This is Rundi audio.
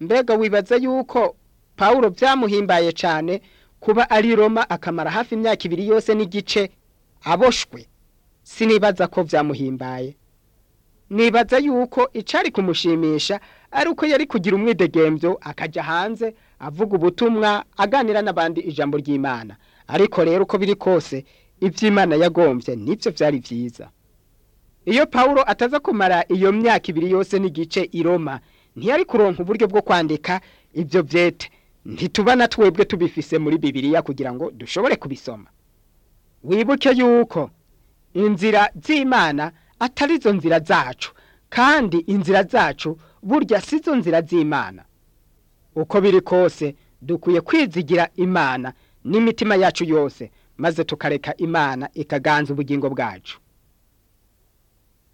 mbega wibaza yuko pawulo byamuhimbaye cyane kuba ari roma akamara hafi imyaka ibiri yose n'igice aboshwe sinibaza ko byamuhimbaye nibaza yuko icari kumushimisha ari uko yari kugira umwidegembyo akajya hanze avuga ubutumwa aganira n'abandi ijambo ry'imana ariko rero uko biri kose iby'imana yagombye nibyo byari byiza iyo pawulo ataza kumara iyo myaka ibiri yose n'igice i roma ntiyari kuronka uburyo bwo kwandika ibyo byete ntituba na twebwe tubifise muri bibiliya kugira ngo dushobore kubisoma wibuke yuko inzira z'imana atari zo nzira zacu kandi inzira zacu burya si zo nzira z'imana uko biri kose dukwiye kwizigira imana n'imitima yacu yose maze tukareka imana ikaganza ubugingo bwacu